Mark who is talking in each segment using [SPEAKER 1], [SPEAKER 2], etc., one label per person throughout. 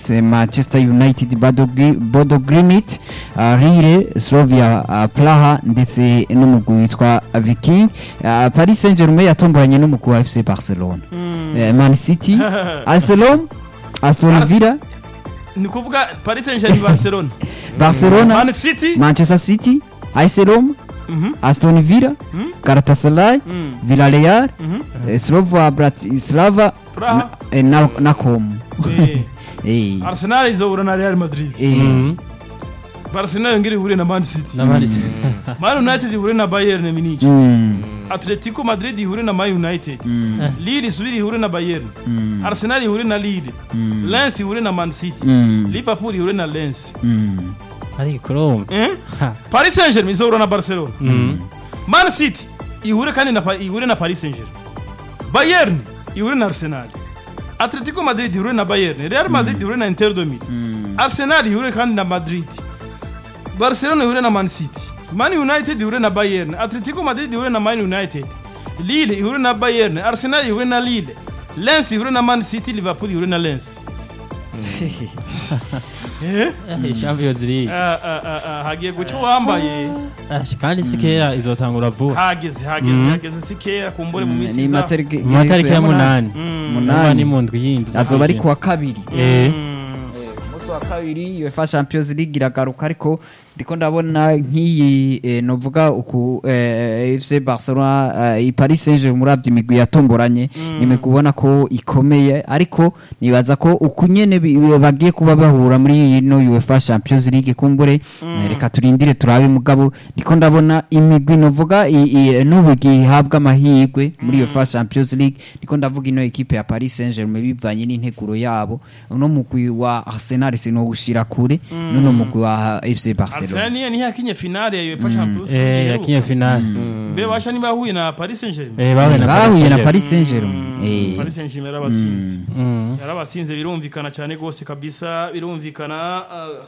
[SPEAKER 1] Rennes Manchester United Bodo Gri- Bodo Glimit uh, Lille Slavia uh, Praha ndetse n'umugwi witwa Viking uh, Paris Saint-Germain yatomboranye n'umugwi wa FC Barcelona Eh, Man City Arsenal Aston
[SPEAKER 2] Ar-
[SPEAKER 1] Villa
[SPEAKER 2] ni kuvuga paris saint germain barcelona
[SPEAKER 1] Barcelona
[SPEAKER 2] man city
[SPEAKER 1] Manchester City AS Roma
[SPEAKER 2] Mhm.
[SPEAKER 1] Aston Villa
[SPEAKER 2] Mhm.
[SPEAKER 1] Galatasaray
[SPEAKER 2] Mm.
[SPEAKER 1] Villarreal
[SPEAKER 2] Mhm.
[SPEAKER 1] eh, Slova Bratislava
[SPEAKER 2] Praha.
[SPEAKER 1] na, eh, na, na Com
[SPEAKER 2] Eh,
[SPEAKER 1] eh,
[SPEAKER 2] arsenal izahura na real madrid
[SPEAKER 1] eh,
[SPEAKER 2] barcelona yongera ihure na man city
[SPEAKER 3] n'abanditsi
[SPEAKER 2] man united ihure na bayern munich
[SPEAKER 1] mm,
[SPEAKER 2] atletico madrid ihure na man united
[SPEAKER 1] mm,
[SPEAKER 2] lille isubire ihure na bayern
[SPEAKER 1] mm,
[SPEAKER 2] arsenal ihure na lille
[SPEAKER 1] mm,
[SPEAKER 2] lens ihure na man city
[SPEAKER 1] mm,
[SPEAKER 2] liverpool ihure na lens
[SPEAKER 1] mm.
[SPEAKER 3] ariko kurumva
[SPEAKER 2] Eh?
[SPEAKER 3] Ha.
[SPEAKER 2] paris saint germain izahura na barcelona
[SPEAKER 3] Mm.
[SPEAKER 2] man city ihure kandi na, Pa- ihure na paris saint germain bayern ihure na arsenal atletico madrid ihure na bayern real madrid ihure na inter de Milan. arsenal ihure kandi na madrid barcelona ihure na man city man united ihure na bayern atletico madrid ihure na man united lille ihure na bayern arsenal ihure na lille lens ihure na man city liverpool ihure na lens Eh?
[SPEAKER 3] Eh, champions league
[SPEAKER 2] Ah, ah, ah, ah, hagiye guca uwambaye
[SPEAKER 3] Ah, kandi si kera izotangura vuba
[SPEAKER 2] hageze hageze hageze si kera kumbure mu minsi
[SPEAKER 1] ni
[SPEAKER 2] iza
[SPEAKER 1] matariki
[SPEAKER 3] mu matariki ya munani
[SPEAKER 1] Munani.
[SPEAKER 3] Urumva ni mu ndwi yindi
[SPEAKER 1] azoba ari kuwa kabiri
[SPEAKER 3] Eh,
[SPEAKER 1] umunsi wa kabiri UEFA Champions League iragaruka ariko ndiko ndabona nk'iyi eh, novuga uku eh, FC Barcelona eh, i Paris Saint-Germain uravye imigwi yatomboranye ni imigwi ubona ko ikomeye ariko nibaza ko uku nyene bi- bi- bagiye kuba bahura muri ino UEFA Champions League kumbure eh, reka turindire turabe mugabo ndiko ndabona imigwi novuga i- i- n'ubu gihabwa amahirwe muri UEFA Champions League ndiko ndavuga ino ekipe ya Paris Saint-Germain bivanye n'integuro yabo uno mugwi wa Arsenal sinowushira kure n'uno mugwi wa FC Barcelona
[SPEAKER 2] Arsenal niyo niyo yakinye finale ya UEFA Champions
[SPEAKER 3] eh,
[SPEAKER 2] League
[SPEAKER 3] yakinye finale
[SPEAKER 2] mbe basha niba yahuye na Paris Saint-Germain
[SPEAKER 3] Eh, bahuye na
[SPEAKER 1] bahuye na
[SPEAKER 3] Paris
[SPEAKER 1] Paris Saint-Germain Eh,
[SPEAKER 2] Paris Saint-Germain yarabasinze
[SPEAKER 3] Mm.
[SPEAKER 2] yarabasinze birumvikana cyane rwose kabisa birumvikana ah.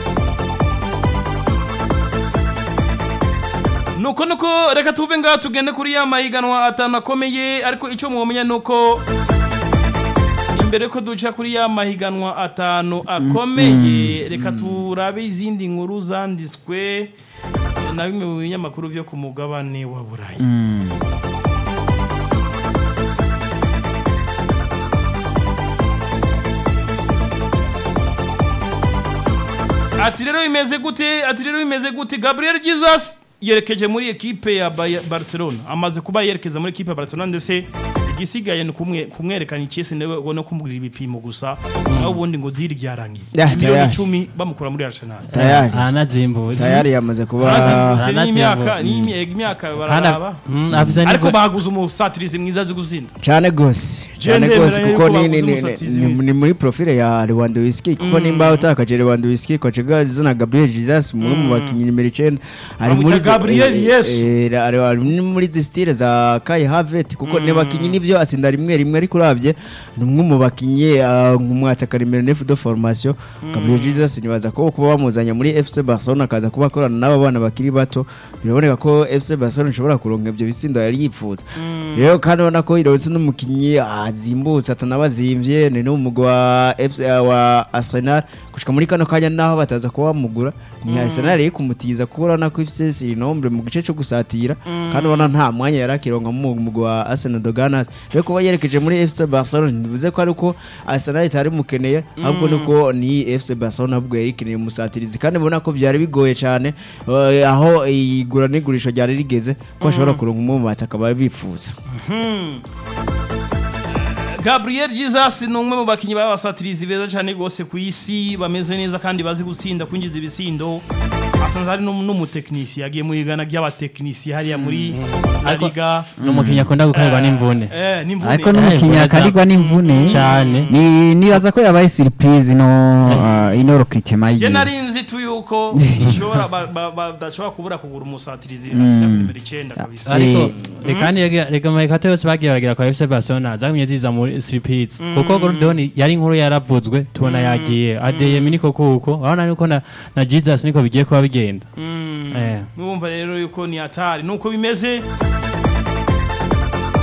[SPEAKER 2] nuko nuko reka tuve ngaha tugende kuri ya mahiganwa atanu akomeye ariko icyo mwomenya nuko imbere ko duca kuri ya mahiganwa atanu akomeye reka turabe izindi nkuru zanditswe na bimwe mu binyamakuru byo ku mugabane wa burayi ati rero bimeze gute ati rero bimeze gute gabriel jesus yerekeje muri ekipe ya Baya- barcelona amaze kuba yerekeza muri ekipe ya barcelona ndetse igisigaye ni kumwe kumwerekana icyese nawe no kumubwira ibipimo gusa naho ubundi ngo diri ryarangiye
[SPEAKER 4] Yeah,
[SPEAKER 2] miliyoni
[SPEAKER 4] tayari.
[SPEAKER 2] icumi bamukura muri arsenal
[SPEAKER 4] tayari
[SPEAKER 3] aranazimbutse
[SPEAKER 4] tayari yamaze kuba
[SPEAKER 2] Barazimvuse
[SPEAKER 3] Barazimvuse.
[SPEAKER 2] n'imyaka n'imyaka imyaka
[SPEAKER 3] kandi
[SPEAKER 2] bararaba
[SPEAKER 3] Mm, afise
[SPEAKER 2] ariko
[SPEAKER 3] n'ivo-
[SPEAKER 2] baguze umusatirizi mwiza azi guzinda
[SPEAKER 4] cyane gose cyane
[SPEAKER 2] Jende
[SPEAKER 4] gose
[SPEAKER 2] mbere
[SPEAKER 4] kuko
[SPEAKER 2] yuko
[SPEAKER 4] ni, ni,
[SPEAKER 2] baguze
[SPEAKER 4] ni,
[SPEAKER 2] umusatirizi
[SPEAKER 4] ni,
[SPEAKER 2] mwiza.
[SPEAKER 4] ni muri profile ya Lewandowski kuko nimba utakaje Lewandowski ko chigaza na Gabriel Jesus umwe mu bakinyi nimero 9 ari
[SPEAKER 2] Bamwita
[SPEAKER 4] muri
[SPEAKER 2] Gabriel
[SPEAKER 4] eh,
[SPEAKER 2] Yesu.
[SPEAKER 4] eh, ari ari muri zi style za Kai Havertz kuko ne bakinyi nibyo asinda rimwe rimwe ariko uravye ni umwe mu bakinyi nk'umwataka nimero 9 de formation Gabriel Jesus nibaza ko kuba bamuzanya muri FC Barcelona akaza kuba akorana n'aba bana bakiri bato biraboneka ko FC Barcelona ishobora kuronka ibyo bitsindo yari yipfuza rero kandi ubona ko ironse n'umukinyi azimbutse atanabazimvye ni n'umugwi wa FC wa Arsenal gushika muri kano kanya naho bataza kuba bamugura ni Arsenal iri kumutiza kuko urabona ko ifise sinombre mu gice cyo gusatira kandi ubona nta mwanya yari akironka mu mugwi wa Arsenal de Ganas rero kuba yerekeje muri FC Barcelona ntibivuze ko ariko Arsenal itari mukeneye ahubwo nuko ni FC Barcelona ahubwo yari ikeneye umusatirizi kandi ubona ko byari bigoye cyane eh, aho igura n'igurisha ryari rigeze ko bashobora kuronka umwe mu bati akaba bifuza
[SPEAKER 2] Gabriel Jesus ni umwe mu bakinnyi b'abasatirizi beza cyane rwose ku isi bameze neza kandi bazi gutsinda kwinjiza ibisindo asanzwe ari n'um- n'umutekinisiye yagiye mu igana ry'abatekinisiye hariya muri La Liga
[SPEAKER 3] ni umukinnyi akunda gukorerwa n'imvune
[SPEAKER 2] eh n'imvune
[SPEAKER 1] ariko
[SPEAKER 3] Eh,
[SPEAKER 1] n'umukinnyi
[SPEAKER 3] imvune
[SPEAKER 1] akarigwa n'imvune
[SPEAKER 3] cyane
[SPEAKER 1] ni nibaza ko yabaye surprise no uh, ino recruitment
[SPEAKER 2] je
[SPEAKER 1] yiwe
[SPEAKER 2] nari nzi tu yuko ishobora ba- ba- ba- badashobora kubura kugura umusatirizi na nimero 9 kabisa
[SPEAKER 3] ariko
[SPEAKER 1] Eh,
[SPEAKER 3] reka reka reka amayikato yose bagiye baragira kwa FC Barcelona zagumye ziza muri Slipids kuko Gordon yari inkuru yaravuzwe tubona yagiye Adeyemi niko kuko urabona yuko na na Jesus niko bigiye kuba bigenda eh
[SPEAKER 2] mwumva rero yuko ni hatari nuko bimeze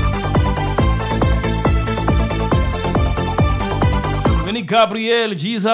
[SPEAKER 2] Uyu ni Gabriel Jesus